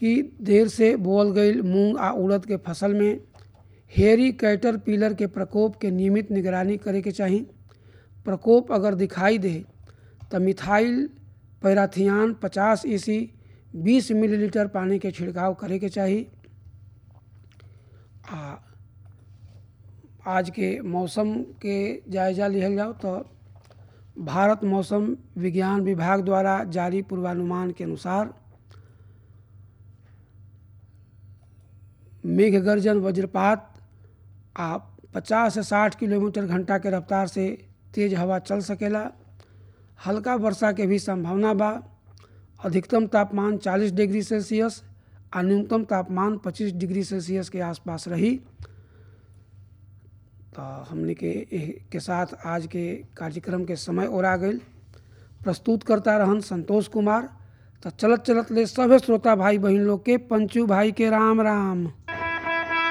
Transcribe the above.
कि देर से बोअल गईल मूंग आ उड़द के फसल में हेरी कैटर पिलर के प्रकोप के नियमित निगरानी करे के चाही प्रकोप अगर दिखाई दे तो मिथाइल पैराथियान 50 ईसी 20 मिलीलीटर पानी के छिड़काव करे के चाही आ आज के मौसम के जायजा लिहल जाओ तो भारत मौसम विज्ञान विभाग द्वारा जारी पूर्वानुमान के अनुसार मेघ गर्जन वज्रपात आ 50 से 60 किलोमीटर घंटा के रफ्तार से तेज हवा चल सकेला हल्का वर्षा के भी संभावना बा अधिकतम तापमान 40 डिग्री सेल्सियस आ न्यूनतम तापमान 25 डिग्री सेल्सियस के आसपास रही तो हमने के के साथ आज के कार्यक्रम के समय और आ गई प्रस्तुत करता रहन संतोष कुमार तो चलत चलत ले सभे श्रोता भाई बहन लोग के पंचू भाई के राम राम